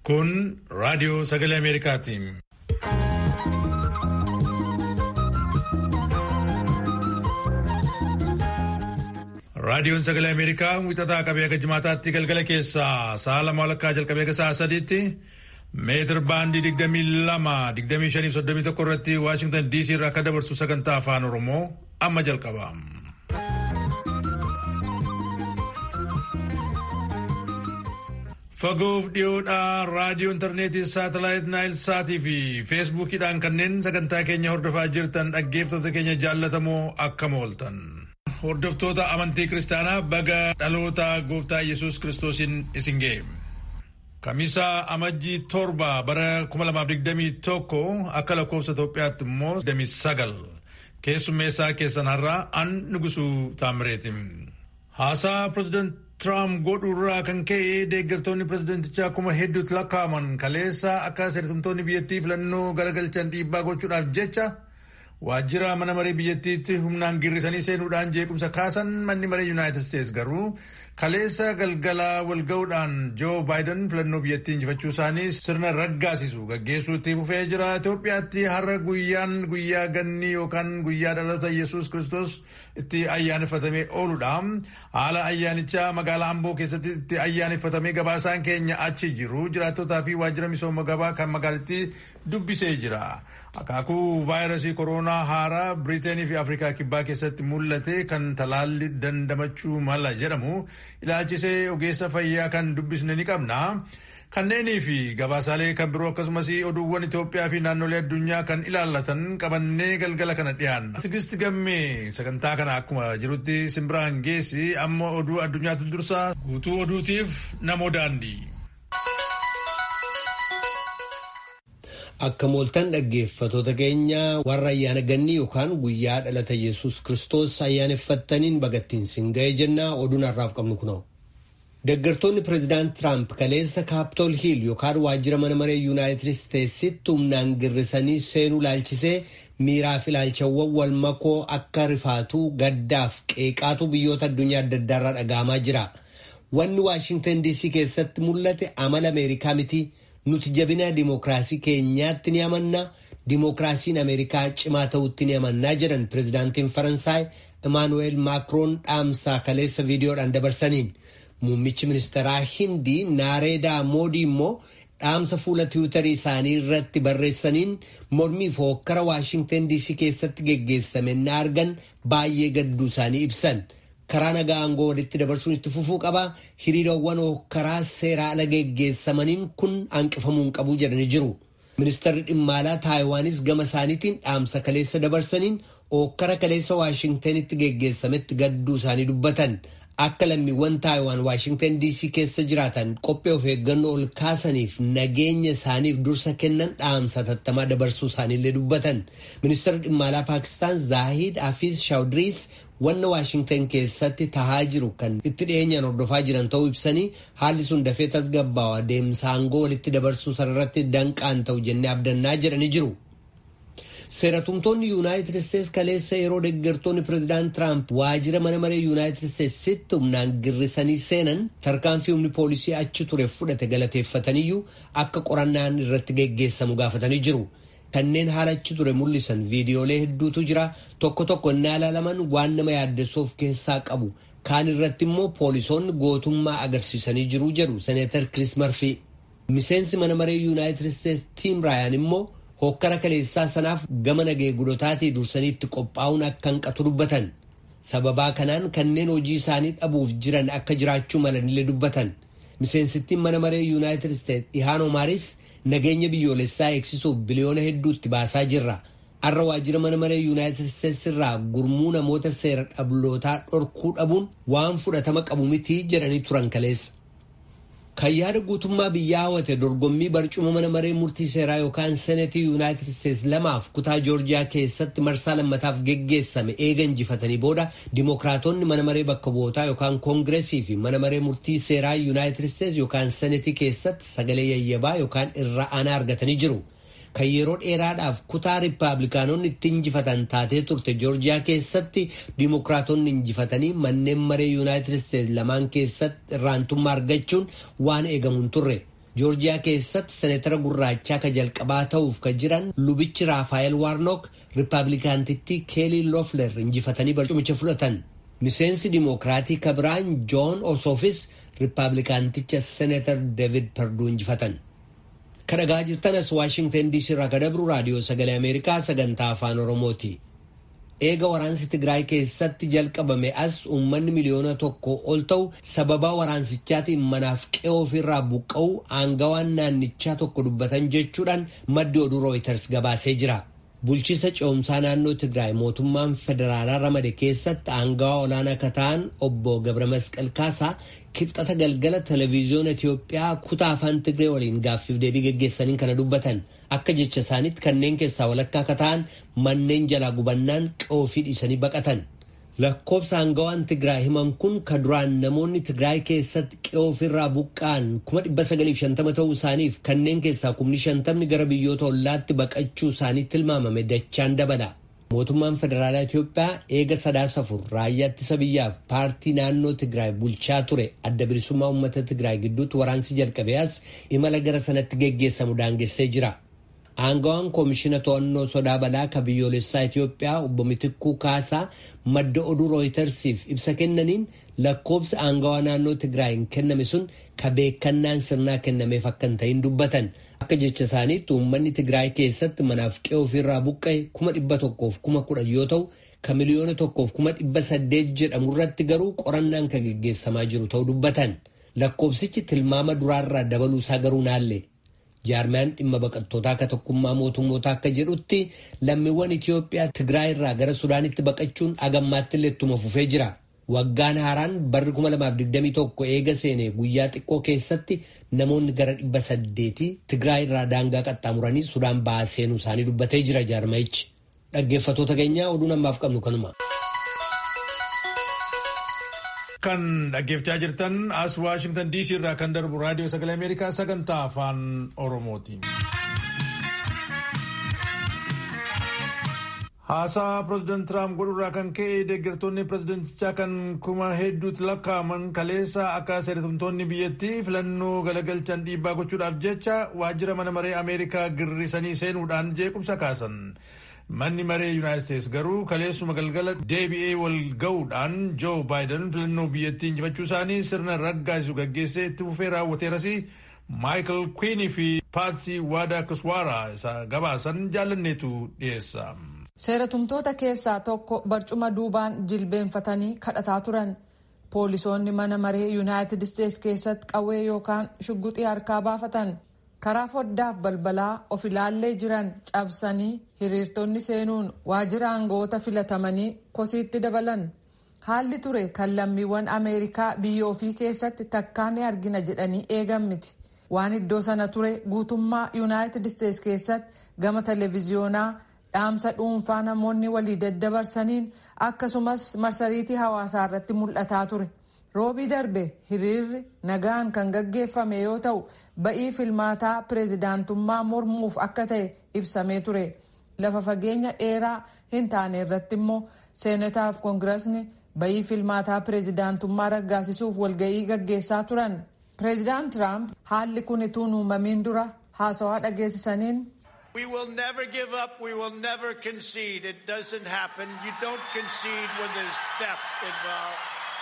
Kun raadiyoo sagalee Ameerikaati. Raadiyoon sagalee Ameerikaa wixataa qabee akka jimaataatti galgala keessaa sa'a lama walakkaa jalqabee akka sa'a sadiitti meetir baandii digdamii lama digdamii shanii soddomii tokko irratti Waashingtan DC irraa akka dabarsu sagantaa afaan Oromoo amma jalqaba. Fagoof dhiyoodhaa raadiyoo intarneetii saatalaayit naayil saatii fi feesbuukiidhaan kanneen sagantaa keenya hordofaa jirtan dhaggeeffattoota keenya jaallatamoo akkam ooltan. Hordoftoota amantii kiristaanaa baga dhaloota gooftaa Yesuus kiristoosiin isin ga'e. Kamisaa amajjii torba bara 2021 akka lakkoofsa Itoophiyaatti immoo 29 keessummeessaa keessan har'aa an nugusuu taamireeti. Haasaa pireezidant Tiraamp godhuurraa kan ka'e deeggartoonni pireezidantichaa kuma hedduutti lakkaa'aman kaleessa akka seeratumtoonni biyyattii filannoo garagalchan dhiibbaa gochuudhaaf jecha waajjira mana maree biyyattiitti humnaan girrisanii seenuudhaan jeequmsa kaasan manni maree yuunaayitid isteetsi garuu kaleessa galgala walga'uudhaan joo baayiden filannoo biyyattii injifachuu isaanii sirna raggaasisu gaggeessuu itti fufee jira itoophiyaatti har'a guyyaan guyyaa ganni yookaan guyyaa dhalata yesus kristos itti ayyaaneffatamee ooludha haala ayyaanichaa magaalaa amboo keessatti itti ayyaaneffatamee gabaasaan keenya achi jiru jiraattotaa fi waajjira misooma gabaa kan magaalittii dubbisee jira akaakuu vaayirasii kooroonaa haaraa biriiteenii fi afrikaa kibbaa keessatti mul'ate kan talaalli dandamachuu mala jedhamu ilaalchisee ogeessa fayyaa kan dubbisne ni qabna. Kanneenii fi gabaasaalee kan biroo akkasumas oduuwwan Itoophiyaa fi naannolee addunyaa kan ilaallatan qabannee galgala kana dhiyaanna. Tigisti gammee sagantaa kana akkuma jirutti simbiraan geessi amma oduu addunyaatu dursaa guutuu oduutiif namoo daandii. Akka mooltan dhaggeeffatoota keenya warra ayyaana ganni yookaan guyyaa dhalata yesus kristos ayyaaneffattaniin bagattiin sin ga'e jennaa oduun har'aaf qabnu kunoo. Deeggartoonni pireezidaant Tiraamp kaleessa kaaptool hiil yookaan waajjira mana maree yuunaayitid isteetsitti humnaan girrisanii seenuu laalchisee miiraaf ilaalchawwan wal makoo akka rifaatuu gaddaaf qeeqaatu biyyoota addunyaa adda addaarraa dhaga'amaa jira. Wanni Waashintan DC keessatti mul'ate amala Ameerikaa miti. nuti jabina dimookiraasii keenyaatti ni amanna dimookiraasiin ameerikaa cimaa ta'utti ni amannaa jedhan pireezidaantiin faransaay imaanuweel maakroon dhaamsaa kaleessa viidiyoodhaan dabarsaniin muummichi ministeeraa hindii naareedaa moodii immoo dhaamsa fuula tiwutarii isaanii irratti barreessaniin mormii fi hokkara waashintan diisii keessatti geggeessame na argan baay'ee gadduu isaanii ibsan. karaa nagaa aangoo walitti dabarsuun itti fufuu qaba hiriirawwan hokkaraa seeraa ala geggeessamaniin kun hanqifamuun qabu jedhanii jiru ministeerri dhimma alaa taayiwaanis gama isaaniitiin dhaamsa kaleessa dabarsaniin hokkara kaleessa waashingtanitti geggeessametti gadduu isaanii dubbatan akka lammiiwwan taayiwaan waashingtan diisii keessa jiraatan qophee of eeggannoo ol kaasaniif nageenya isaaniif dursa kennan dhaamsa tattamaa dabarsuu isaaniillee dubbatan ministeerri dhimma alaa paakistaan zaahid hafiz shaawdiriis wanna waashingtan keessatti tahaa jiru kan itti dhiyeenyaan hordofaa jiran ta'uu ibsanii haalli sun dafee tasgabbaawa deemsa aangoo walitti dabarsuu sanarratti danqaan ta'u jennee abdannaa jedhanii jiru. seeratumtoonni yuunaayitid isteetsi kaleessa yeroo deeggartoonni pireezidaant tiraamp waajjira mana maree yuunaayitid isteetsitti humnaan girrisanii seenan tarkaanfii humni poolisii achi ture fudhate galateeffataniyyuu akka qorannaan irratti geggeessamu gaafatanii jiru. kanneen haala achi ture mul'isan viidiyoolee hedduutu jira tokko tokko innaa ilaalaman waan nama yaaddessuuf keessaa qabu kaan irratti immoo poolisoonni gootummaa agarsiisanii jiru jedhu seneetar kiriis marfii miseensi mana maree yuunaayitid isteetsi tiim raayaan immoo hokkara kaleessaa sanaaf gama nageegudotaatii dursanii itti qophaa'uun akka hanqatu dubbatan sababaa kanaan kanneen hojii isaanii dhabuuf jiran akka jiraachuu malanillee dubbatan miseensittiin mana maree yuunaayitid isteetsi ihaan omaaris nageenya biyyoolessaa eegsisuuf biliyoona hedduutti baasaa jirra har'a waajjira mana maree yuunaayitid isteetsi irraa gurmuu namoota seera dhablootaa dhorkuu dhabuun waan fudhatama qabu mitii jedhanii turan kaleessa. kan yaada guutummaa biyyaa hawwate dorgommii barcuma mana maree murtii seeraa yookaan senetii yuunaayitid isteetsi lamaaf kutaa joorjiyaa keessatti marsaa lammataaf geggeessame eega injifatanii booda dimookiraatonni mana maree bakka bu'ootaa yookaan koongireesii fi mana maree murtii seeraa yuunaayitid isteetsi yookaan senetii keessatti sagalee yayyabaa yookaan irra aanaa argatanii jiru. kan yeroo dheeraadhaaf kutaa riippaabilikaanonni itti injifatan taatee turte joorjiyaa keessatti diimokiraatonni injifatanii manneen maree yuunaayitid isteetsi lamaan keessatti irraantummaa argachuun waan eegamuun turre joorjiyaa keessatti seneetara gurraachaa ka jalqabaa ta'uuf ka jiran lubichi raafaayel waarnook riippaabilikaantittii keelii loofler injifatanii barcumicha fudhatan miseensi dimookiraatii ka biraan joon osoofis riippaabilikaanticha seneetar deevid perduu injifatan ka dhagaa jirtanas waashingtan diisii irraa ka dabru raadiyoo sagalee ameerikaa sagantaa afaan oromooti eega waraansi tigraay keessatti jalqabame as uummanni miliyoona tokko ol ta'u sababaa waraansichaatiin manaaf qe'oo ofirraa buqqa'u aangawaan naannichaa tokko dubbatan jechuudhaan maddi oduu rooyiters gabaasee jira. bulchiisa ce'umsaa naannoo tigraay mootummaan federaalaa ramade keessatti aangawaa olaanaa ka ta'an obbo gabra masqal kaasaa kibxata galgala televiziyoona itiyoophiyaa kutaa afaan tigree waliin gaaffiif deebii geggeessaniin kana dubbatan akka jecha isaaniitti kanneen keessaa walakkaa ka ta'an manneen jalaa gubannaan qe'oo dhiisanii baqatan lakkoobsa aangawaan tigraay himan kun ka duraan namoonni tigraay keessatti qe'oo ofirraa buqqa'an 950 ta'uu isaaniif kanneen keessaa 50 gara biyyoota ollaatti baqachuu isaanii tilmaamame dachaan dabala. mootummaan federaalaa Itiyoophiyaa eega sadaasa afur raayyaa ittisa biyyaaf paartii naannoo Tigraay bulchaa ture adda bilisummaa uummata Tigraay gidduutti waraansi jalqabee as imala gara sanatti geggeessamu daangessee jira. Aangawaan koomishina to'annoo sodaa balaa ka biyyoolessaa Itiyoophiyaa obbo Mitikkuu Kaasaa madda oduu rooyitersiif ibsa kennaniin lakkoobsi aangawaa naannoo Tigraayin kenname sun ka beekannaan sirnaa kennameef akka hin ta'in dubbatan. Akka jecha isaaniitti uummanni Tigraay keessatti manaaf qe'oo ofirraa buqqa'e kuma dhibba tokkoof kuma kudhan yoo ta'u ka miliyoona tokkoof kuma dhibba saddeet jedhamu irratti garuu qorannaan kan geggeessamaa jiru ta'uu dubbatan. Lakkoobsichi tilmaama duraarraa dabaluusaa garuu naalle. jaarmiyaan dhimma baqattootaa akka tokkummaa mootummoota akka jedhutti lammiiwwan Itiyoophiyaa Tigraay irraa gara Sudaanitti baqachuun agammaatti illee ittuma fufee jira. Waggaan haaraan barri 2021 eega seene guyyaa xiqqoo keessatti namoonni gara dhibba saddeetii Tigraay irraa daangaa qaxxaamuranii Sudaan ba'aa seenuu isaanii dubbatee jira jaarmayichi. Dhaggeeffattoota keenyaa oduu namaaf qabnu kanuma. Kan dhaggeeffachaa jirtan as Waashingtan DC irraa kan darbu raadiyoo sagalee Ameerikaa sagantaa afaan Oromooti. Haasaa pireezidaanti Tiraamp godhurraa kan ka'e deeggartoonni pireezidaantichaa kan kuma hedduutti lakkaa'aman kaleessa akka seeratumtoonni biyyattii filannoo galagalchan dhiibbaa gochuudhaaf jecha waajjira mana maree Ameerikaa girrisanii seenuudhaan jeequmsa kaasan. Manni maree Yuunaayitid Isteetsi garuu kaleessuma galgala deebi'ee wal ga'uudhaan Joo Baayiden filannoo biyyattii injifachuu isaanii sirna raggaasisu gaggeessee itti fufee raawwateeras Maayikel Kwiinii fi Paatsii Waadaa Kiswaaraa isa gabaasan jaalanneetu dhiyeessa. Seeratumtoota keessaa tokko barcuma duubaan jilbeenfatanii kadhataa turan. Poolisoonni mana maree Yuunaayitid Isteetsi keessatti qawwee yookaan shugguxii harkaa baafatan. karaa foddaaf balbalaa of ilaallee jiran cabsanii hiriirtonni seenuun waajjira aangoota filatamanii kosiitti dabalan haalli ture kan lammiiwwan ameerikaa biyya ofii keessatti takkaa ni argina jedhanii eegan miti waan iddoo sana ture guutummaa yuunaayitid isteetsi keessatti gama televiziyoonaa dhaamsa dhuunfaa namoonni walii daddabarsaniin akkasumas marsariitii hawaasaa irratti mul'ataa ture. roobii darbe hiriirri nagaan kan gaggeeffame yoo ta'u ba'ii filmaataa pireezidaantummaa mormuuf akka ta'e ibsamee ture lafa fageenya dheeraa hin taane irratti immoo seenataaf koongirasni ba'ii filmaataa pireezidaantummaa raggaasisuuf walga'ii gaggeessaa turan pireezidaant tiraamp haalli kun ituu uumamiin dura haasawaa dhageessisaniin. We will never give up. We will never concede. It doesn't happen. You don't concede when there's theft involved.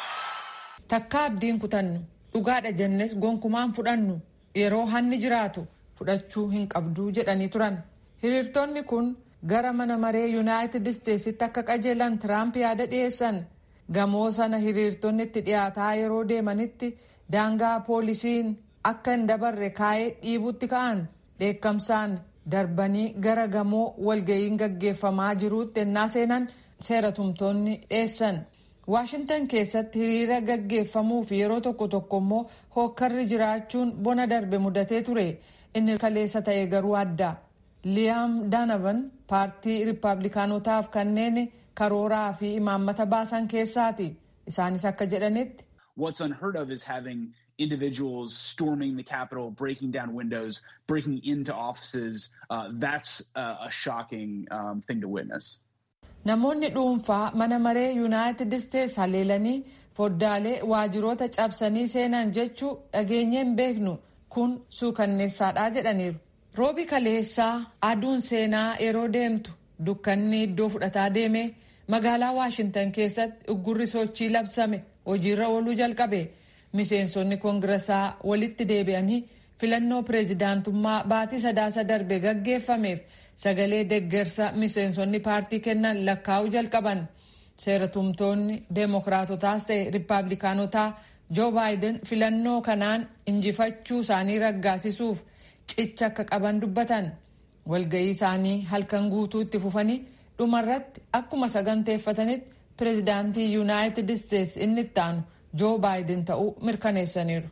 takka abdiin kutannu dhugaadha jennes gonkumaan fudhannu yeroo hanni jiraatu fudhachuu hin qabduu jedhanii turan hiriirtonni kun gara mana maree yuunaayitid isteetsitti akka qajeelan tiraamp yaada dhiyeessan gamoo sana hiriirtonni itti dhiyaataa yeroo deemanitti daangaa poolisiin akka hin dabarre kaa'ee dhiibutti ka'an dheekkamsaan darbanii gara gamoo walga'iin gaggeeffamaa jiruutti ennaa seenan seeratumtoonni dhiyeessan. waashintan keessatti hiriira gaggeeffamuuf yeroo tokko tokko immoo hookkarri jiraachuun bona darbe mudatee ture inni kaleessa ta'e garuu adda liyaam daanavan paartii riippaabilikaanotaaf kanneen karooraa fi imaammata baasan keessaati isaanis akka jedhanitti. What's unheard of is having individuals storming the Capitol, breaking down windows, breaking into offices. Uh, that's uh, a shocking um, thing to witness. Namoonni dhuunfaa mana maree yuunaayitid isteetsi haleelanii foddaalee waajjiroota cabsanii seenan jechuu dhageenye hin beeknu kun suukanneessaadhaa jedhaniiru. Roobi kaleessaa aduun seenaa yeroo deemtu dukkanni iddoo fudhataa deeme magaalaa Waashintan keessatti uggurri sochii labsame hojiirra ooluu jalqabe. Miseensonni koongiresaa walitti deebi'anii filannoo pireezidaantummaa baatii sadaasa darbe gaggeeffameef sagalee deggersa miseensonni paartii kennan lakkaa'uu jalqaban. Seera tumtoonni deemokiraatotaas ta'e riippaabilikaanotaa joo baayiden filannoo kanaan injifachuu isaanii raggaasisuuf cicha akka qaban dubbatan. Walga'ii isaanii halkan guutuu itti fufanii dhumarratti akkuma saganteeffatanitti pireezidaantii yuunaayitid isteetsi inni itti aanu joo baayiden ta'uu mirkaneessaniiru.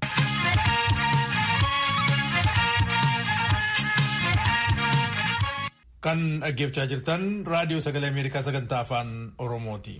kan dhaggeeffachaa jirtan raadiyoo sagalee ameerikaa sagantaa afaan oromooti.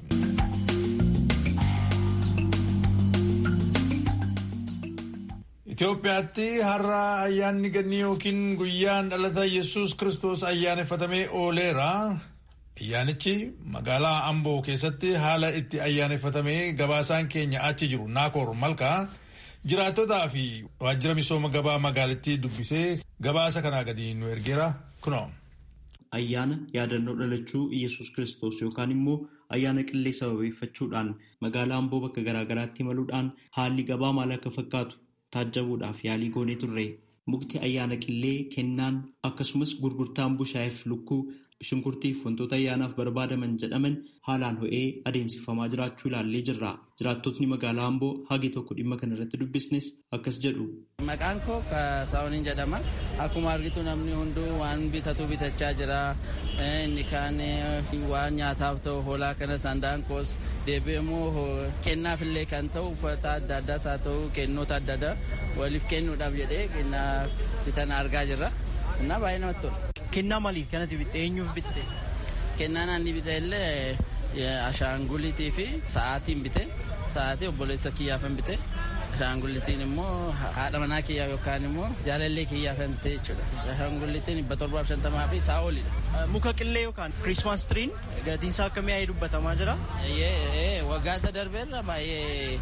Itoophiyaatti har'a ayyaanni gannii yookiin guyyaan dhalata yesus kristos ayyaaneffatamee ooleera. Ayyaanichi magaalaa Amboo keessatti haala itti ayyaaneffatamee gabaasaan keenya achi jiru Naakoor Malkaa jiraattotaa fi waajjira misooma gabaa magaalittii dubbisee gabaasa kanaa gadi nu ergeera kunoo. ayyaana yaadannoo dhalachuu Iyyasuus Kiristoos yookaan immoo ayyaana qillee sababeeffachuudhaan magaalaa Amboo bakka garaagaraatti imaluudhaan haalli gabaa maal akka fakkaatu taajjabuudhaaf yaalii goonee turre. Mukti ayyaana qillee kennaan akkasumas gurgurtaan bushaayeef lukkuu shunkurtiif wantoota ayyaanaaf barbaadaman jedhaman haalaan ho'ee adeemsifamaa jiraachuu ilaallee jirra. Jiraattotni magaalaa Amboo hagi tokko dhimma kana irratti dubbisnes akkas jedhu. Maqaan koo Saawuniin jedhama. Akkuma argitu namni hunduu waan bitatu bitachaa jira. Inni kaan waan nyaataaf ta'u hoolaa kana sandaan koos deebi'eemmoo kennaaf illee kan ta'u uffata adda addaas haa ta'u kennoota adda addaa waliif kennuudhaaf jedhee kennaa bitan argaa jirra. Kennaa baay'ee namatti tola. Kennaa maaliif kanatti bitte? Eenyuuf bitte? Kennaan ani bite illee ashaangulitii fi sa'aatiin bite. Sa'aatii obboleessa kiyyaafan bite. Ashaangulitiin immoo haadha manaa kiyyaa yookaan immoo jaalallee kiyyaaf bite jechuudha. Ashaangulitiin dhibba torbaaf shantamaa fi isaa olidha. Muka qillee yookaan Kirismas tiriin gatiin isaa akka mi'aayee dubbatamaa jira. Waggaa isa darbeerra baay'ee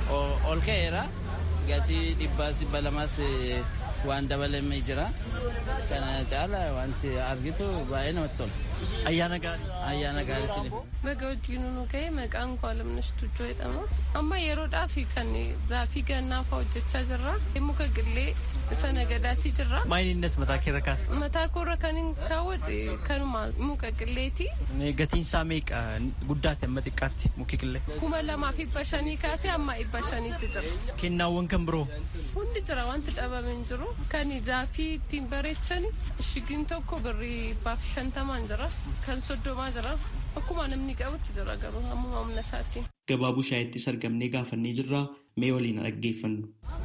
ol ka'eera. Gatii dhibbaas dhibba lamaas waan dabalamee jira. Kana caala wanti argitu baay'ee namatti tola. Ayyaana gaarii. Ayyaana gaarii siniif. Baga wajjin nu ga'e maqaan koo Alamnash Tuchoo jedhama. Amma yeroodhaaf kan zaafii gannaa fa'aa hojjechaa jirra. Muka qillee isa nagadaatti jirra. Maayininnet mataa keerra kaan? Mataa koorra kan hin kaawwadhe kanuma muka qilleeti. Gatiin isaa meeqa guddaatti amma xiqqaatti muki qillee? Kuma lamaa fi dhibba shanii kaasee amma dhibba shaniitti jira. Kennaawwan kan biroo? Hundi jira wanti dhabame hin jiru. Kan zaafii ittiin bareechan shigiin tokko birrii dhibbaaf shantamaan jira. Kan soddomaa jira. Akkuma namni qabutti jira garuu ammuma humna isaatiin. Gabaa bushaayettis argamnee gaafannee jirra mee waliin dhaggeeffannu.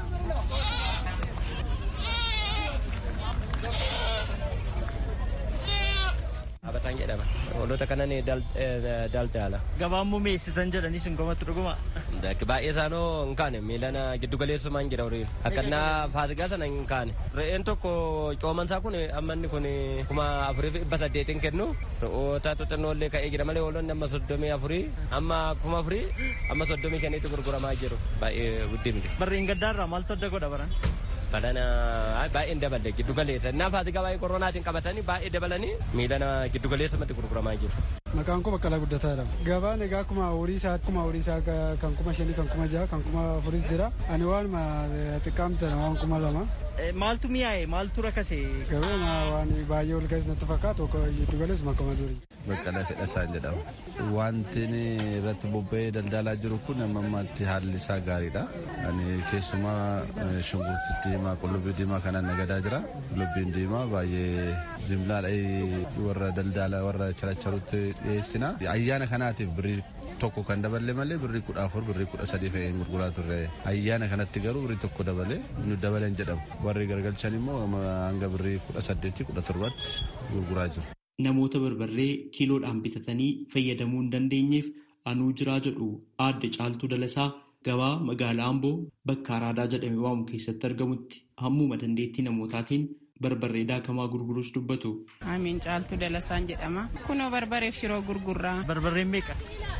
Abataan jedhama. Hoolota kanan daldala. Gabaan immoo meessitan jedhanii sin gomatti dhuguma. Baay'ee isaanoo hin kaane miilana giddu galeessumaan jira horiin. Akkannaa faasigaa sana hin kaane. Re'een tokko coomansaa kun amma inni kun kuma afurii fi dhibba saddeetiin kennu. Re'oota xixinnoo illee ka'ee jira malee hoolonni amma soddomii afurii amma kuma afurii amma soddomii shaniitti gurguramaa jiru. Baay'ee guddii miti. Barreen gaddaarraa maaltu adda godha baran? Badana baay'een dabalee giddu galeessa. Innaa faasigaa baay'ee koronaatiin qabatanii baay'ee dabalanii miilana giddu galeessumatti gurguramaa jiru. Maqaan koo Baqqalaa Guddataadha. Gabaan egaa akkuma horii isaa akkuma horii isaa kan kuma shanii kan kuma jaha kan kuma afuris jira. Ani waanuma xiqqaamte waan kuma lama. Maaltu mi'aaye maaltu rakase? Garuu waan baay'ee ol ka'es natti fakkaatu giddu galeessuma akkuma durii. Baqqalaa Fedhasaan jedhama. Wanti irratti bobba'ee daldalaa jiru kun amma ammaatti haalli isaa gaariidha. Ani keessumaa shunkurtii diimaa qullubbii diimaa kanaan nagadaa jira. Qullubbiin diimaa baay'ee jimlaadha warra daldala warra characharutti dhiyeessina. Ayyaana kanaatiif birrii tokko kan daballe malee birrii kudha afur birrii kudha sadii fe'ee gurguraa turre. Ayyaana kanatti garuu birrii tokko dabale nu dabaleen jedhamu. Warri gargalchan immoo hanga birrii kudha saddeetti kudha torbatti gurguraa jiru. Namoota barbarree kiiloodhaan bitatanii fayyadamuu hin dandeenyeef anuu jiraa jedhu aadde caaltuu dalasaa gabaa magaalaa Amboo bakka araadaa jedhame waamu keessatti argamutti hammuma dandeettii namootaatiin barbarree daakamaa gurguruus dubbatu. Amiin caaltuu dalasaan jedhama. Kunoo barbareef shiroo gurgurraa. Barbarreen meeqa?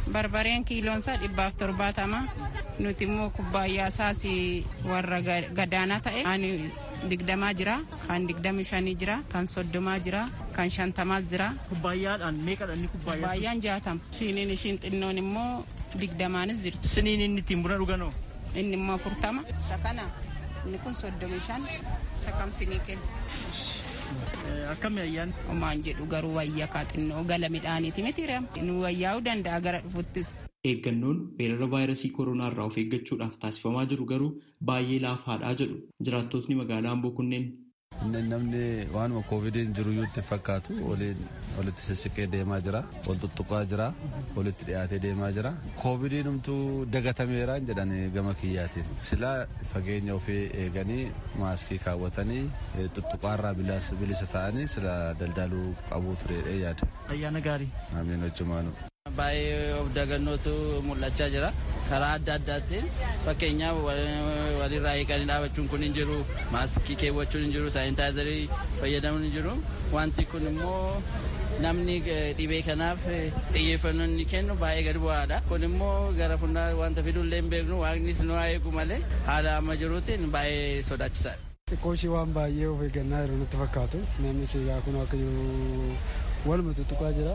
barbareen kiiloonsaa dhibbaaf torbaatama nuti immoo kubbaayyaa isaas warra gadaanaa ta'e ani digdamaa jira kan digdami shanii jira kan soddomaa jira kan shantamaa jira kubbaayyaadhaan meeqadha inni kubbaayyaa kubbaayaan jaatama shiniin ishiin xinnoon immoo digdamaanis jirti siniin inni ittiin buna dhuganoo inni immoo afurtama isa kana inni kun soddomi shan isa kam sinii kenna akkami ayyaan homaan jedhu garuu wayyaa kaa xinnoo gala midhaaniiti miti nu wayyaa'uu danda'a gara dhufuttis. Eeggannoon weerara vaayirasii koronaa irraa of eeggachuudhaaf taasifamaa jiru garuu baay'ee laafaadhaa jedhu jiraattotni magaalaa Amboo kunneen. Namni waanuma koovidiin jiru itti fakkaatu waliin walitti sissiqee deemaa jira wal tuttuqaa jira walitti dhiyaatee deemaa jira koovidiin humtuu dagatameeraan jedhan gama kiyyaatiin silaa fageenya ofii eeganii maaskii kaawwatanii tuttuqaarraa bilisa ta'anii sila daldaluu qabuu turedhe yaada. Ayyaana gaarii. Amiin hojjumaanu. Baay'ee of dagannootu mul'achaa jira. Karaa adda addaatiin fakkeenyaaf walirraa eeganii dhaabachuun kun hin jiru, maaskii keewwachuun hin jiru, saayintaayizarii fayyadamuun hin jiru. Wanti kun immoo namni dhibee kanaaf xiyyeeffannoo inni kennu baay'ee gadi bu'aadha. Kun immoo gara fuuldura wanta fidullee hin beeknu waaqnis nu haa eegu malee haala amma jiruutiin baay'ee sodaachisaadha. Xiqqoo ishii waan baay'ee of eeggannaa jiru natti fakkaatu. Namni sigaa kun akka jiru waluma tuttuqaa jira.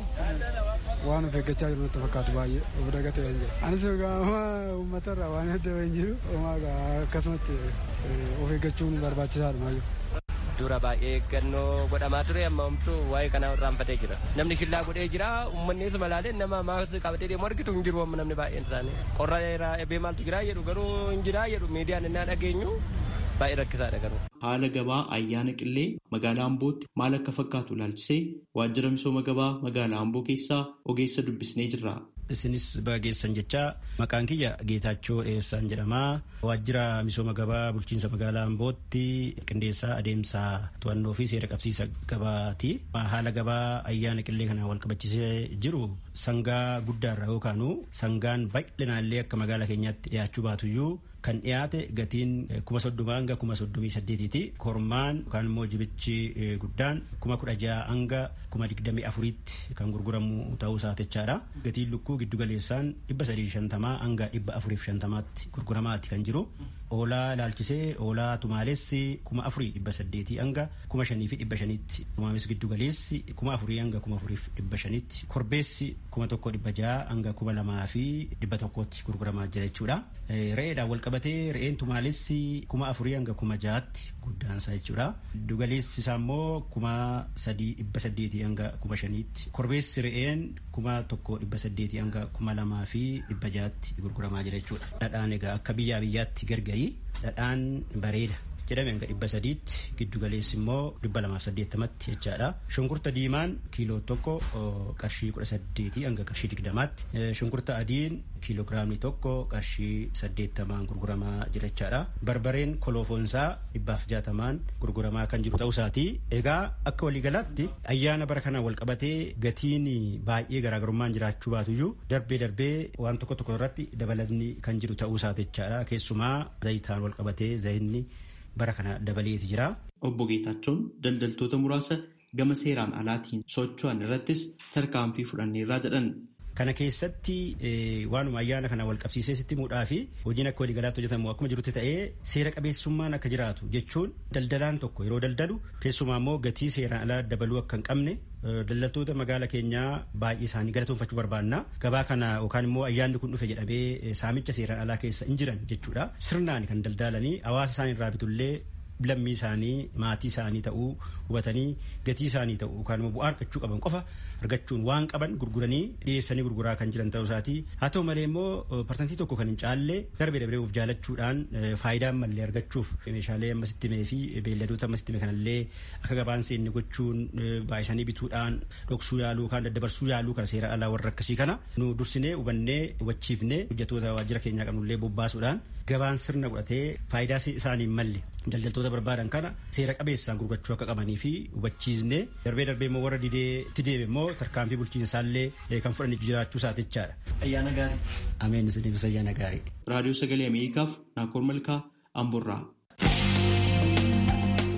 waan of eeggachaa jiru natti fakkaatu baay'ee of dagatee hin jiru. Anis egaa uummata irraa waan adda hin jiru akkasumatti of eeggachuun barbaachisaadha maayyoo. Dura baay'ee eeggannoo godhamaa ture amma homtuu waa'ee kanaa irraanfatee jira. Namni shillaa godhee jira uummanni isuma laalee nama maaskii qabatee deemu argitu hin jiru amma namni baay'een isaanii. Qorra eebee maaltu jira jedhu garuu hin jira jedhu miidiyaan innaa dhageenyu baay'ee rakkisaadha garuu. Haala gabaa ayyaana qillee magaalaa Ambootti maal akka fakkaatu ilaalchisee waajjira misooma gabaa magaalaa Amboo keessaa ogeessa dubbisnee jirra. isinis bageessan jecha maqaan kiyya geetaachoo dhiyeessaan jedhama waajjira misooma gabaa bulchiinsa magaalaa ambootti qindeessaa adeemsa to'annoo fi seera qabsiisa gabaati haala gabaa ayyaana qillee kana wal qabachiisee jiru sangaa guddaarra yookaanu sangaan bal'inaallee akka magaalaa keenyaatti dhiyaachuu baatuyyuu kan dhiyaate gatiin kuma soddoma hanga kuma soddomii saddeetiiti kormaan yookaan immoo jibichi guddaan kuma kudha jaha hanga kuma digdamii afuriitti kan gurguramu ta'uu saatechaadha gatiin lukkuu giddu galeessaan dhibba sadii shantamaa hanga dhibba afuriif shantamaatti gurguramaatti kan jiru oolaa ilaalchisee oolaa tumaalessi kuma afurii dhibba saddeetii hanga kuma shanii fi dhibba shaniitti tumaames giddu galeessi kuma afurii hanga kuma afuriif dhibba shaniitti korbeessi kuma tokko dhibba jaha hanga kuma lamaa fi dhibba tokkotti gurguramaa jira jechuudha. Re'eedhaan wal qabatee re'een tumaalessi kuma afurii hanga kuma jahaatti guddaansaa jechuudha. Giddu galeessi isaa immoo kuma sadii dhibba saddeetii hanga kuma shaniitti. Korbeessi re'een kuma tokko dhibba saddeetii hanga kuma lamaa fi dhibba jahaatti gurguramaa jira jechuudha. Dhadhaan egaa akka biyyaa biyyaatti gargari dhadhaan bareeda. jedhame hanga dhibba sadiitti giddu galeessi immoo dhibba lamaaf saddeettamatti jechaadha. Shunkurta diimaan kiiloo tokko qarshii kudha saddeetii hanga qarshii digdamaatti. Shunkurta adiin kiiloogiraamii tokko qarshii saddeettamaan gurguramaa jira jechaadha. Barbareen koloofoonsaa dhibbaaf jaatamaan gurguramaa kan jiru ta'uusaati. Egaa akka waliigalaatti ayyaana bara kanaan wal qabatee gatiin baay'ee garaagarummaan jiraachuu baatuyyuu darbee darbee waan tokko tokko irratti dabalatni kan jiru ta'uusaati jechaadha. Keessumaa zayitaan wal qabatee zayinni bara kana dabaleeti jira. Obbo Geetaachoon daldaltoota muraasa gama seeraan alaatiin socho'an irrattis tarkaanfii fudhanneerraa jedhan. Kana keessatti waanuma ayyaana kana wal qabsiisee sitti muudhaa fi hojiin akka waliigalaatti hojjetamu akkuma jirutti ta'ee seera qabeessummaan akka jiraatu jechuun daldalaan tokko yeroo daldalu keessumaa immoo gatii seeraan alaa dabaluu akka hin qabne daldaltoota magaala keenyaa baay'ee isaanii galatoonfachuu barbaanna gabaa kana yookaan immoo ayyaanni kun dhufe jedhamee saamicha seeraan alaa keessa hin jiran jechuudha sirnaan kan daldalanii hawaasa isaanii irraa bitullee lammii isaanii maatii isaanii ta'uu hubatanii gatii isaanii ta'uu yookaan immoo bu'aa argachuu qaban qofa argachuun waan qaban gurguranii dhiyeessanii gurguraa kan jiran ta'uu isaati haa ta'u malee immoo parsantii tokko kan hin caalle darbee darbee of jaalachuudhaan faayidaan mallee argachuuf meeshaalee ammasitti mee fi beelladoota ammasitti mee kanallee akka gabaan seenne gochuun baay'isanii bituudhaan dhoksuu yaaluu yookaan daddabarsuu yaaluu kana seera alaa warra akkasii kana nu dursinee hubannee hubachiifnee hojjettoota waajjira keenyaa qabnullee bobbaasuudhaan gabaan sirna godhatee faayidaa isaanii malle daldaltoota barbaadan kana seera qabeessaan gurgurachuu akka qabanii fi hubachiisnee darbee darbee immoo warra didee itti deeme immoo tarkaanfii bulchiinsaallee kan fudhanii jiraachuu isaatichaadha. Ayyaana gaarii. Ameen isiniifis ayyaana gaarii. Raadiyoo Sagalee Ameerikaaf Naakoor Malkaa Amborraa.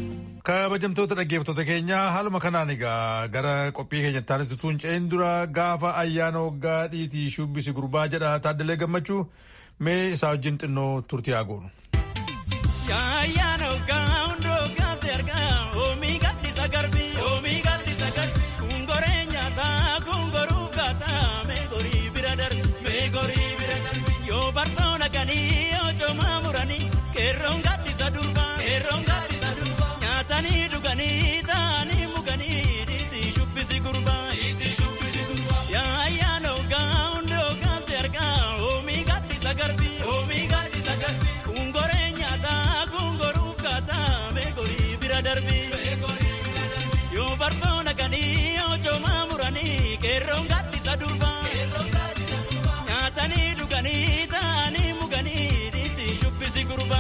kabajamtoota dhaggeeffattoota keenyaa haaluma kanaan egaa gara qophii keenyatti aanutti tuun ce'in dura gaafa ayyaana waggaa dhiitii shubbisi gurbaa jedha taaddalee gammachuu mee isaa wajjin xinnoo turtii haa goonu. Ayyaana waggaa hundoo gaafte argaa oomii gaddisa garbii oomii gaddisa garbii kungoree nyaataa kungoruuf gaataa meegorii bira darbi meegorii bira darbi yoo barsoona kanii yoo coomaa muranii keerroon gaddisa durbaa keerroon gaddisa durbaa nyaatanii dhuganii taa'anii muganii dhiitii shubbisi gurbaa dhiitii shubbisi gurbaa yaa ayyaana waggaa hundoo gaafte argaa oomii gaddisa garbii oomii gaddisa garbii kungoree nyaataa kungoruuf gaataa meegorii bira darbii yoo barsoona kanii yoo coomaa muranii keerroon gaddisa durbaa nyaatanii dhuganii taa'anii muganii dhiitii shubbisi gurbaa.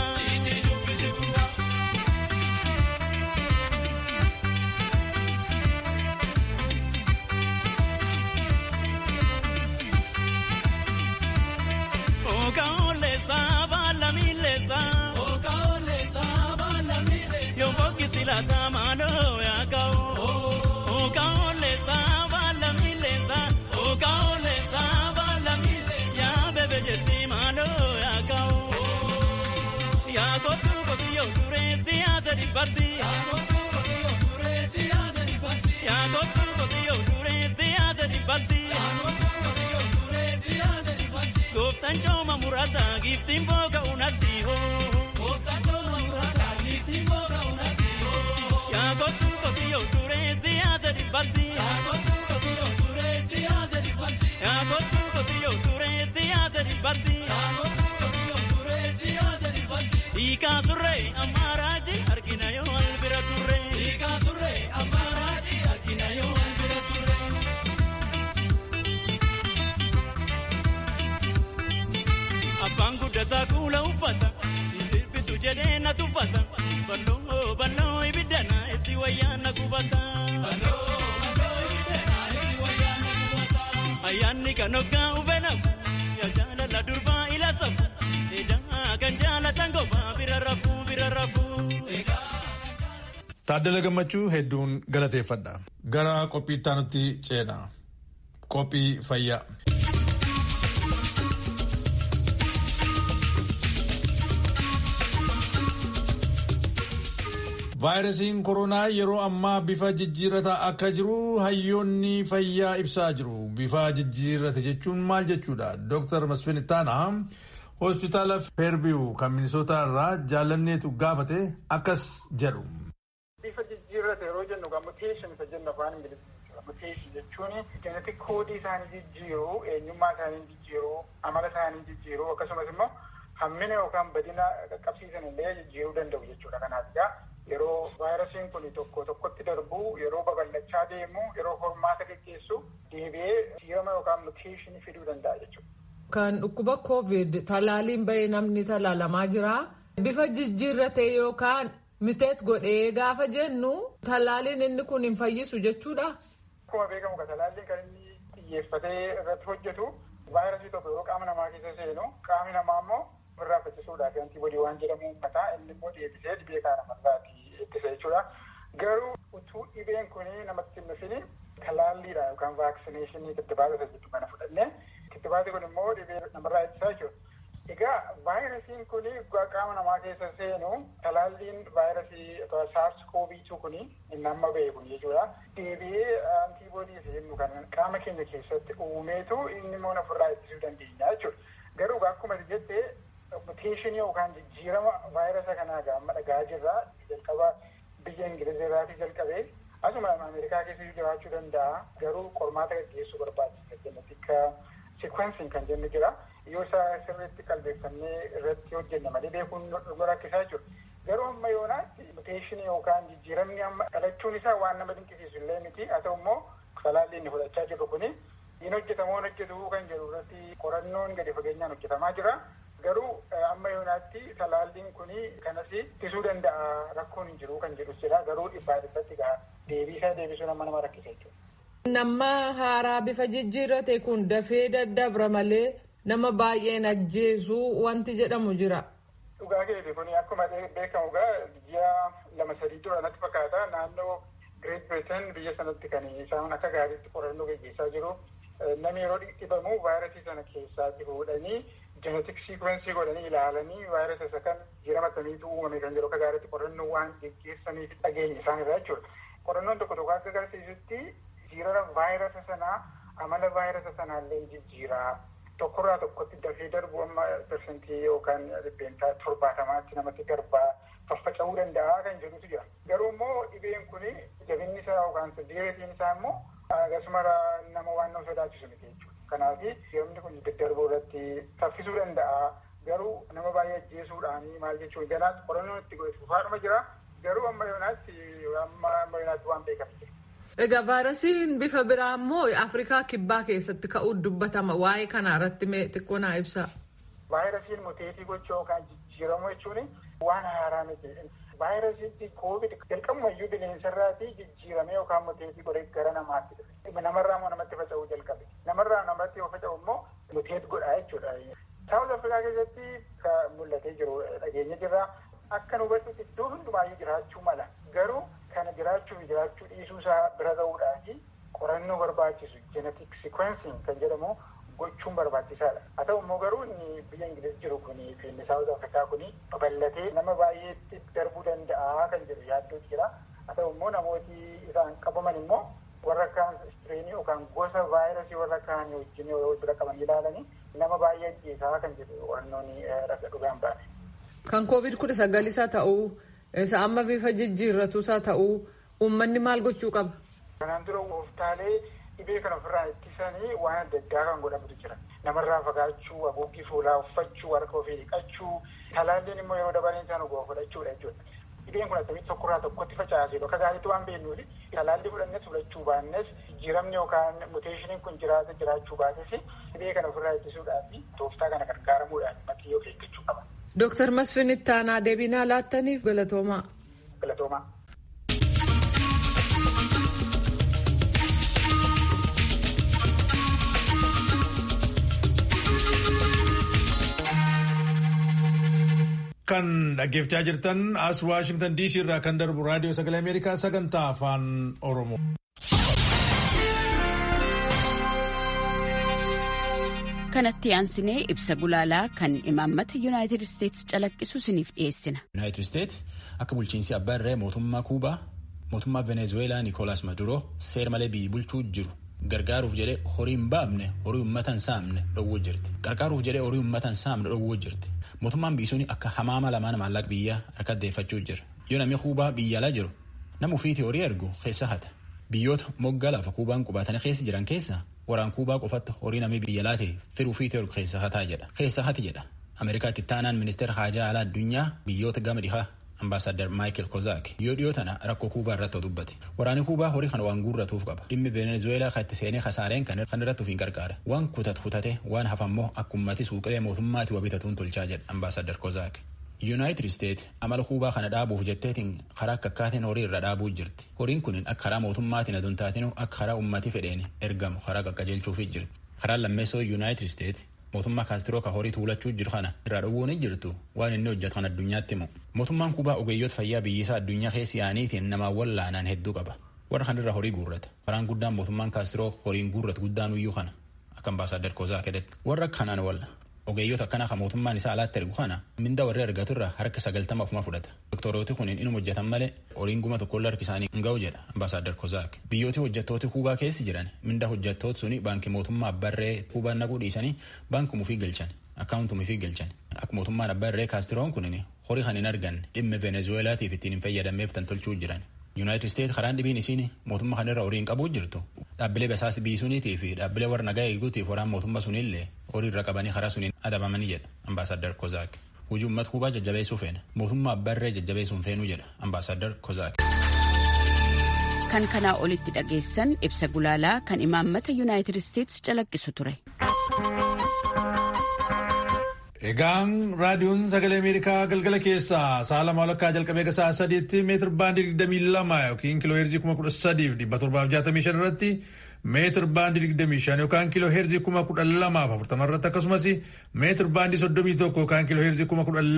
Okaolesa bala milesa. Okaolesa bala milesa. Yo foki la mano ya kao. Okaolesa bala milesa. Okaolesa bala milesa. Ya bebe jeti mano ya kao. Ya kotu kotu yo dure dia dari parti. Ya kotu kotu yo dure dia dari parti. Ya kotu kotu yo dure dia dari parti. Ya kotu kotu yo dure dia dari parti. Gooftaan cooma muraasaa giiftiin booga unatti hoo. Gooftaan cooma muraasaa giiftiin booga unatti hoo. Yaa kottu kotiyyoo turee siyaasa dhibbatti. Yaa kottu kotiyyoo turee siyaasa dhibbatti. Yaa kottu kotiyyoo turee siyaasa dhibbatti. Yaa kottu kotiyyoo turee siyaasa dhibbatti. Hiikaa turree ammaaraaji argina yoo albira turree. Hiikaa turree ammaaraaji argina yoo albira turree. Abbaan guddataa kuula uffata sirbitu jedhee na tuffata balloo balloo ibiddana itti wayyaana qubata. Ayyaanni kan hoggaa uffanafu yaa jaalala durbaa ila safu eedaa kan jaalatan kophaa bira rafuu bira rafuu. Taaddala gammachuu hedduun galateeffadha. Gara qophii itti aanutti ceena. Qophii fayyaa. vaayirasiin koronaa yeroo ammaa bifa jijjiirataa akka jiru hayyoonni fayyaa ibsaa jiru. Bifa jijjiirate jechuun maal jechuudha? Dr. Masfin Ittaanaa hospitaala Feerbiyu kan Minisootaa irraa jaalanneetu gaafate akkas jedhu. Bifa jijjiirate yeroo jennu egaa muteeshin isa jennu afaan ingiliffaa muteeshin jechuun jenetik koodii isaanii jijjiiruu, eenyummaa isaanii jijjiiruu, amala isaanii jijjiiruu akkasumas immoo hammina yookaan badina qaqqabsiisan illee jijjiiruu danda'u jechuudha. Kanaaf egaa yeroo vaayirasiin kun tokko tokkotti darbu yeroo babal'achaa deemu yeroo hormaata geggeessu deebi'ee jijjiirama yookaan muteeshinii fiduu danda'a jechuudha. Kan dhukkuba COVID talaaliin bahee namni talaalamaa jira. Bifa jijjiirratee yookaan miteet godhee gaafa jennu talaaliin inni kun hin fayyisu jechuudha. Akkuma beekamu talaalliin kan inni xiyyeeffatee irratti hojjetu vaayirasii tokko yeroo qaama namaa keessa seenu qaamni namaa immoo irraa fayyisuudhaaf antiboodii waan jedhamu uummataa inni immoo deebisee dhibee kana namarraati ittisa jechuudha. Garuu utuu dhibeen kun namatti hin dhufin talaalliidha yookaan vaaksineeshinii kittibaata jedhu kana fudhannee kittibaati kun immoo dhibee namarraa ittisaa jechuudha. Egaa vaayirasiin kun qaama namaa keessa seenu talaalliin vaayirasii saars kooviituu kun inni amma ba'e kun jechuudha. Deebi'ee antiboodii jennu kan qaama keenya keessatti uumeetu inni immoo ofirraa ittisuu dandeenya jechuudha. Garuu akkuma jettee muteeshinii yookaan jijjiirama vaayirasa kanaa amma dhagaa jirra jalqaba biyya ingilizirraatii jalqabee asuma ameerikaa keessa jiraachuu danda'a garuu qormaata gaggeessuu barbaachisa jennetika sikwensiin kan jennu jira yoo isa sirriitti qalbeeffannee irratti hojjenne malee beekuun nu rakkisaa jiru garuu amma yoonaatti muteeshinii yookaan jijjiiramni amma dhalachuun isaa waan nama dinqisiisu illee miti haa ta'u immoo talaalli inni fudhachaa jirru kuni hin hojjetamoo hojjetu kan jedhu irratti qorannoon gadi fageenyaan hojjetamaa jira. Garuu amma yoonaatti talaalliin kun kanas ittisuu danda'a rakkoon hin jiru kan jedhus jira. Garuu dhibbaa dhibbatti deebiisaa deebisuu nama nama rakkisa jechuudha. Nama haaraa bifa jijjiirrate kun dafee daddabra malee nama baay'een ajjeesuu wanti jedhamu jira. dhugaa keeti kun akkuma beekamu gaa ji'a lama sadii dura natti fakkaata naannoo Great Britain biyya sanatti kan isaan akka gaariitti qorannoo gaggeessaa jiru. Namni yeroo dhibamu vaayirasii sana keessaatti fuudhanii jenetik siikwensii godhanii ilaalanii vaayirasa isa kan jijjiirama akkamiitu uumame kan jedhu akka gaariitti qorannoo waan gaggeessaniif dhageenya isaan irraa jechuudha. Qorannoon tokko tokko akka agarsiisutti jijjiirama vaayirasa sanaa amala vaayirasa sanaallee jijjiiraa tokkorraa tokkotti dafee darbu amma persentii yookaan dhibbeentaa torbaatamaatti namatti darbaa faffaca'uu danda'a kan jedhutu jira. Garuu immoo dhibeen kun jabinni isaa yookaan diireetiin isaa immoo akkasuma nama waan nama sodaachisu miti jechuudha. Kanaaf yeroo kun daddarbuu irratti saffisuu danda'a. Garuu nama baay'ee ajjeesuudhaan maal jechuun ganaatti qorannoon itti godhatu fufaadhuma jira. Garuu amma yoonaatti amma amma yoonaatti waan beekamu jira. Egaa vaayirasiin bifa biraa immoo Afrikaa kibbaa keessatti ka'uu dubbatama. Waa'ee kana irratti mee xiqqoo naa ibsa. Vaayirasiin muteetii gochuu yookaan jijjiiramu jechuun waan haaraa miti. Vaayirasiitti koovid jalqabumayyuu bineensarraatii jijjiiramee yookaan muteetii godhee gara namaatti dhufe. Namarraa immoo namatti faca'uu jalqabe. Namarraa namatti yoo faca'u immoo muteet godhaa jechuudha. Saawuz Afrikaa keessatti kan mul'atee jiru dhageenya jirra. Akka nu hubadhutti iddoo hundumaayyuu jiraachuu mala. Garuu kana jiraachuu fi jiraachuu dhiisuu isaa bira ga'uudhaafi qorannoo barbaachisu jenetik sikwensiin kan jedhamu gochuun barbaachisaadha. Haa ta'u immoo garuu inni biyya Ingiliz jiru kuni fi Saawuz Afrikaa kuni babal'atee nama baay'eetti darbuu danda'a kan jedhu yaaddootu jira. Haa ta'u immoo namooti isaan qabaman immoo warra kaan istireenii yookaan gosa vaayirasii warra kaan wajjin yoo bira qaban ilaalanii nama baay'ee ajjeesaa kan jedhu qorannoon raga dhugaan baane. Kan koovid kudha sagalisaa ta'uu isa amma bifa jijjiirratuusaa ta'uu uummanni maal gochuu qaba? Kanaan dura gooftaalee dhibee kana ofirraa ittisanii waan adda addaa kan godhamutu jira. Namarraa fagaachuu, haguuggii fuulaa uffachuu, harka ofii dhiqachuu, talaalliin immoo yeroo dabaleen isaan ogaa fudhachuudha jechuudha. Dhibeen kun akkamitti tokkorraa tokkotti facaasee bakka gaariitti waan beeknuufi talaallii fudhannes fudhachuu baannes jijjiiramni yookaan muteeshiniin kun jiraata jiraachuu baates dhibee kana ofirraa ittisuudhaaf tooftaa kana gargaaramuudhaan maxiyyoo eeggachuu qaba. Dooktar Masfin Ittaanaa deebinaa laattaniif galatoomaa. Galatoomaa. Kan dhaggeeffachaa jirtan as Waashingtan DC irraa kan darbu raadiyoo sagalee Ameerikaa sagantaa afaan Oromoo. kanatti aansinee ibsa gulaalaa kan imaammata yuunaayitid isteetsi calaqqisu isiniif dhiyeessina. yuunaayitid isteetsi akka bulchiinsi abbaa irree mootummaa kuubaa mootummaa venezuweelaa niikoolaas maduroo seera malee biyyi bulchuu jiru gargaaruuf jedhee horii hin baafne horii uummata hin saamne dhowwuu jirti gargaaruuf jedhee horii uummata hin saamne dhowwuu jirti mootummaan biyyi suni akka hamaama lamaan maallaqa biyyaa harkatti deeffachuu jira yoo namni kuubaa biyya alaa jiru nama ofiitii horii ergu keessa hata biyyoota moggaa lafa kuubaan qubatanii keessa jiran keessa waraan kuubaa qofatti horii namni biyya laatee firuu fi teeru keessa hataa jedha keessa hati jedha ameerikaatti taanaan ministeera haajaa alaa addunyaa biyyoota gama dhihaa ambaasaadar maayikel kozaak yoo dhiyoo tana rakkoo kuubaa irratti dubbate waraanni kuubaa horii kana waan guurratuuf qaba dhimmi venezueelaa kan itti seenee kasaareen kan irratti ofiin gargaara waan kutat kutate waan hafammoo akkummati suuqilee mootummaati wabitatuun tolchaa jedha ambaasaadar kozaak yuunaayitid isteet amala kuubaa kana dhaabuuf jetteetiin karaa akka akkaatiin horii irra dhaabuu jirti horiin kun akka karaa mootummaatiin aduun taatinu akka karaa ummati fedheen ergamu karaa qaqqajeelchuufi jirti karaan lammeessoo yuunaayitid isteet mootummaa kaastiroo ka horii tuulachuu jiru kana irraa dhowwuun jirtu waan inni hojjetu kan addunyaatti himu mootummaan kuubaa ogeeyyoota fayyaa biyyisaa addunyaa keessi yaaniitiin namaawwan laanaan hedduu qaba warra kanirra horii guurrata karaan guddaan mootummaan kaastiroo horiin guurratu guddaan uyyuu kana akka ambaasaadar kozaa kedetti warra kanaan walla ogeeyyoota akkanaa kan mootummaan isaa alaatti ergu kana minda warri argatu irraa harka sagaltama ofuma fudhata doktorooti kun inuma hojjetan malee horiin guma tokkolla harki isaanii hin ga'u jedha ambaasaadar kozaak biyyooti hojjettooti kuubaa keessi jiran minda hojjettooti suni baankii mootummaa abbarree kuubaan naquu dhiisanii baankii mufii galchan akkaawuntii mufii galchan akka mootummaan abbarree kaastiroon kun horii kan hin arganne dhimma venezueelaatiif ittiin hin fayyadameef tan tolchuu jiran yuunaayitid isteet karaan dhibiin isiin mootummaa kanarra horii hin qabuu jirtu dhaabbilee basaas biisuuniitii fi dhaabbilee warra nagaa eeguutiif waraan mootummaa sunillee horii irra qabanii karaa suniin adabamanii jedha ambaasaadar kozaak hujii uummata kuubaa jajjabeessuu feena mootummaa abbarree jajjabeessuun feenuu jedha ambaasaadar kozaak. kan kanaa olitti dhageessan ibsa gulaalaa kan imaammata yuunaayitid isteetsi calaqqisu ture. Egaan raadiyoon sagalee Ameerikaa galgala keessaa sa'a lama walakkaa jalqabee ga sa'a sadiitti meetir baandii digdamii lama yookiin kiloo heerzii kuma kudha sadiif dhibba torbaaf jaatamii shan irratti meetir baandii 25 yookaan kiiloo heerzii 1240 irratti akkasumas meetir baandii 31 yookaan kiiloo heerzii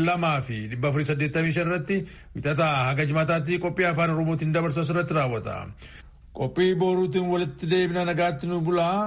12485 irratti wixataa haga jimaataatti qophii afaan oromootiin dabarsu asirratti raawwata. Qophii boruutiin walitti deebina nagaatti nu bulaa